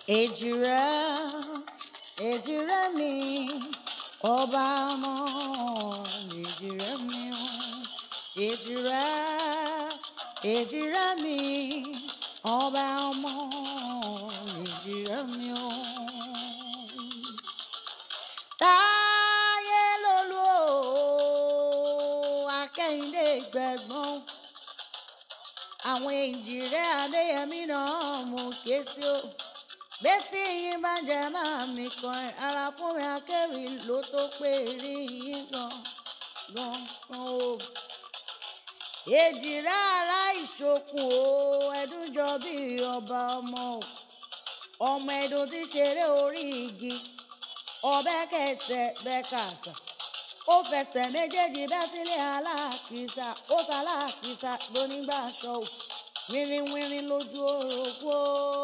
èjìrẹ́ èjìrẹ́ mi ọba ọmọ èjìrẹ́ mi o èjìrẹ́ èjìrẹ́ mi ọba ọmọ èjìrẹ́ mi o. táyé lolú o akẹ́yìndé gbẹ̀gbọ́n àwọn èjìrẹ́ adéyẹmí náà mú ké sí o bẹ́tí yín bá jẹ́ máa mi kan ara fún mi akéwì ló tó pé rí yín gan gan gan o. èjìrẹ́ ara ìṣokùn o ẹdún jọ bí ọba ọmọ o ọmọ ẹdùn tí ṣeré orí igi ọbẹ̀ kẹsẹ̀ bẹ́ẹ̀ kàṣà ó fẹsẹ̀ méjèèjì bẹ́ sílé aláàkísà ó ta aláàkísà lónígbà aṣọ ò wírinwírin lójú orogbo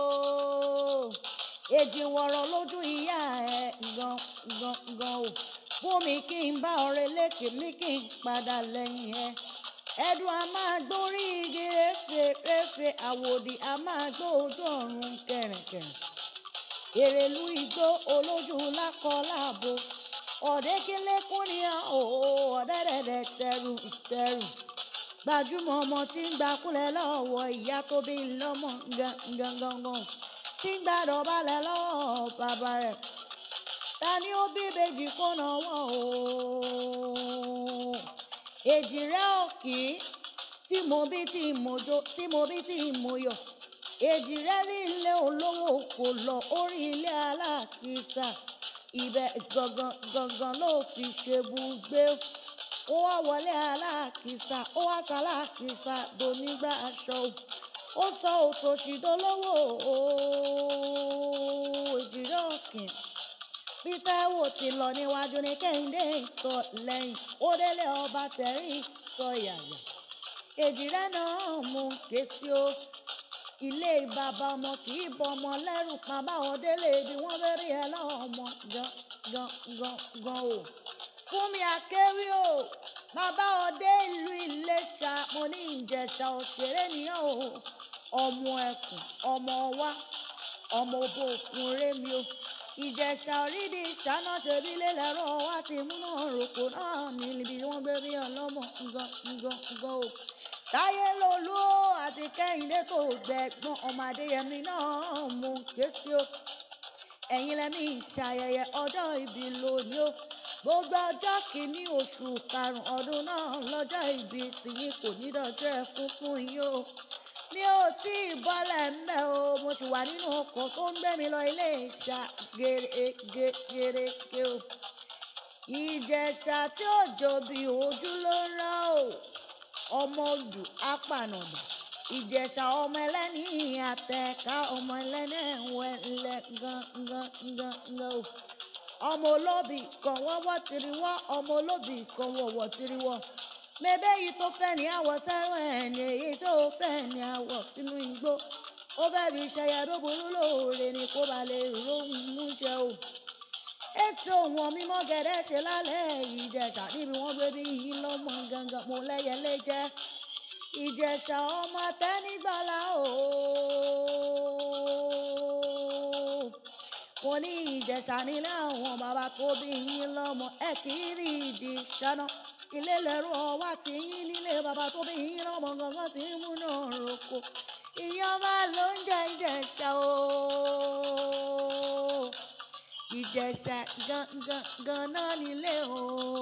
èjì wọ̀rọ̀ lójú ìyá ẹ̀ gan gan gan ò fún mi kí n bá ọ̀rẹ́ lékè mi kí n padà lẹ́yìn ẹ̀ ẹ̀dùn a máa gbórí igi réfe réfe àwòdì a máa gbó ojú ọ̀run kẹ̀rìnkẹ̀rìn èrèlú igbó olójú lákọ láàbò ọ̀dẹ́kínlẹ́kùn ni ọ̀dẹ́dẹ̀dẹ̀ tẹrù tẹrù gbajúmọ̀ ọmọ tí ń gbakúlẹ̀ lọ́wọ́ ìyá tó bí lọ́mọ gangan tí ń gbàdọ̀balẹ̀ lọ́wọ́ bàbá rẹ̀ ta ni ó bí ìbejì kó náwó o èjìrẹ́ òkì tí mo bí tí mo jó tí mo bí tí mo yọ̀ èjìrẹ́ rí ilé olówó kò lọ orí ilé aláàkísà ibẹ̀ gangan gangan ló fi ṣe bùgbé ó wá wọlé aláàkísà ó wá sáláàkísà donígbà aṣọ ó sọ òtòṣì dolówó èjìrẹ́ òkì bí táíwò ti lọ níwájú ní kẹ́hìndé ìtọ́ lẹ́yìn ó délé ọba tẹ̀rí sọ yàyà èjìrẹ́ náà mú ké sí o ilé bàbá ọmọ kì í bọ ọmọ lẹ́rù kan báwọn délé bí wọ́n fẹ́ rí ẹ láwọn ọmọ gan gan gan gan o fún mi akéwì o bàbá ọdẹ ìlú Iléṣà mo ní Ìjẹ̀ṣà òṣèré nìyẹn o ọmọ ẹkùn ọmọ wa ọmọ òbò òkun rémi o Ìjẹ̀ṣà orídìí ìṣáná ṣebí lélẹ́rọ wá ti múná rògbò náà níbi wọ́n gbé bí ọlọ́mọ gan gan gan o táyé lolú àti kẹ́hìndé tó gbẹ̀gbọ́n ọmọ adéyẹmí náà mú kéṣí o ẹ̀yin lẹ́mí ìṣayẹyẹ ọjọ́ ìbí lónìí o gbogbo ọjọ́ kìíní oṣù karùn-ún ọdún náà lọ́jọ́ ìbí tìyín kò ní dọ̀jọ́ ẹkún fún yín o mi ò tí ì bọ́lẹ̀ ńbẹ̀ o mo sì wà nínú ọkọ̀ tó ń gbé mi lọ ilé ìṣà gèrègè o ìjẹ̀ṣà tí ò jò bí ojú ló ń rán o ọmọ odù apànàdà ìjẹ̀ṣà ọmọ ẹlẹ́ni àtẹ̀ká ọmọ ẹlẹ́ni ẹ̀wẹ̀lẹ̀ gangan o ọmọ olóbì kan wọ́wọ́ tiriwọ́ ọmọ olóbì kan wọ̀wọ̀ tiriwọ́ mẹ́bẹ́ yìí tó fẹ́ ní àwọ̀ sẹ́rùn ẹ̀ ní èyí tó fẹ́ ní àwọ̀ sínú igbó ó fẹ́ fi ṣẹyẹ tó burú lóore ni kó ba lè róhùn jẹ o èso wọn mímọ́ gẹ̀dẹ́ ṣe lálẹ́ ìjẹ̀ṣà níbi wọ́n gbé bí yìí lọ́mọ gangan mo lẹ́yẹlé jẹ́ ìjẹ̀ṣà ọmọ tẹ́nígbàlá o mo ní ìjẹ̀ṣà nílé àwọn bàbá tó bí yín lọ́mọ ẹ kì í rí ìdí ṣáná ilé lẹ́rú ọwá tí yín nílé bàbá tó bí yín lọ́mọ gangan tí ń múná roko ìyá ọba ló ń jẹ ìjẹ̀ṣà o ìjẹ̀ṣà gangan ganan nílé o.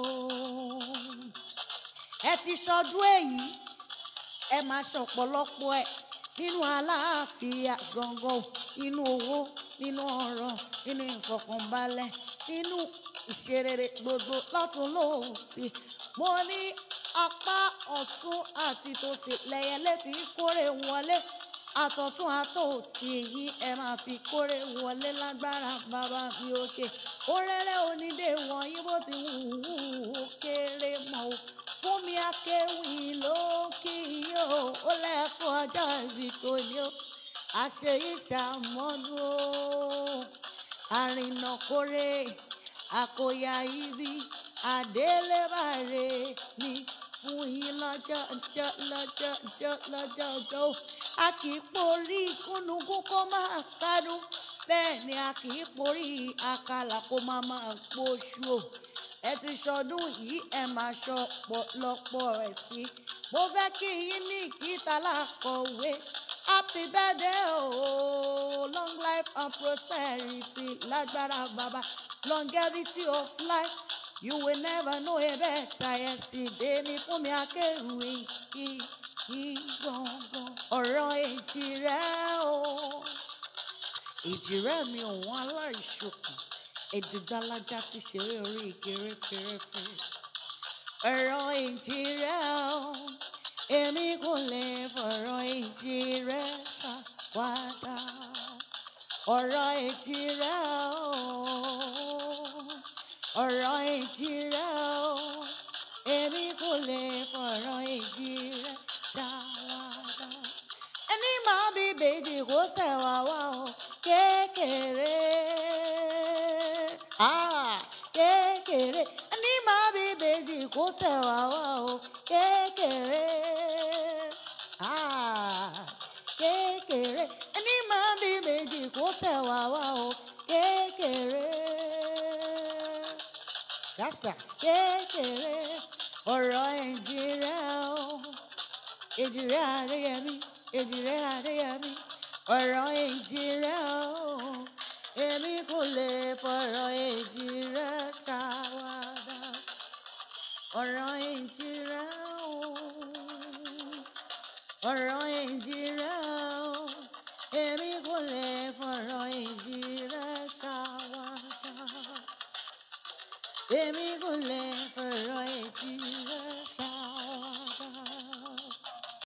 ẹ ti ṣọdún èyí ẹ máa ṣọ̀pọ̀lọpọ̀ ẹ nínú àlàáfíà gangan nínú owó nínú ọrọ̀ nínú ìfọ̀kànbalẹ̀ nínú ìṣerere gbogbo lọ́tún lóòsì mo ní apá ọ̀tún àti tòsì lẹ́yẹlé fi kórè wọlé àtọ̀tún àtòsí èyí ẹ máa fi kórè wọlé lágbára bàbá mi òkè oréré onídé wọ̀nyí bó ti wù ú ó kéré mọ́ o fún mi akéwì ló kí yó ó lẹ́kọ̀ọ́ ọjọ́ ìbí tó ní o àṣeyí ṣàmọ́nú o àrìnàkórè àkòyà ibi àdélébàrè ni fún yín lọ́jọ́ ọjọ́ lọ́jọ́ ọjọ́ lọ́jọ́ ọjọ́ o a kì í porí kúnnugún kó máa kánú bẹ́ẹ̀ ni a kì í porí àkàlà kó máa máa gbóṣù o ẹ ti ṣọdún yìí ẹ máa ṣọ pọ̀lọpọ̀ rẹ̀ sí mo fẹ́ kí yín ní ìkíta lákọ̀wé happy birthday o long life and prosperity lágbára bàbá longevity of life you will never know a better yesterday ní fún mi akéwì kí kí gbọ̀ngàn ọ̀rọ̀ èjì rẹ̀ o èjì rẹ̀ mi òun aláìṣokùn èdùgbàlájà ti ṣeré orí ìkéré fèrèfè ọ̀rọ̀ èjì rẹ̀ o èmi kò lè fọ̀rọ̀ èjì rẹ̀ ṣàwádà ọ̀rọ̀ èjì rẹ̀ o ọ̀rọ̀ èjì rẹ̀ o èmi kò lè fọ̀rọ̀ èjì rẹ̀ ṣàwádà ẹni máa bí bèjì kó ṣẹ̀wá wá o kékeré ah kékeré ẹni máa bí bèjì kó ṣẹ̀wá wá o kékeré ah kékeré ẹni máa bí bèjì kó ṣẹ̀wá wá o kékeré kásá kékeré ọ̀rọ̀ ẹ̀jìrẹ́ o èjìrẹ́ àríyẹmí èjìrẹ́ àríyẹmí ọ̀rọ̀ èjìrẹ́ o èmi kò lè fọ̀rọ̀ èjìrẹ́ ṣàwádà ọ̀rọ̀ èjìrẹ́ o ọ̀rọ̀ èjìrẹ́ o èmi kò lè fọ̀rọ̀ èjìrẹ́ ṣàwádà èmi kò lè fọ̀rọ̀ èjìrẹ́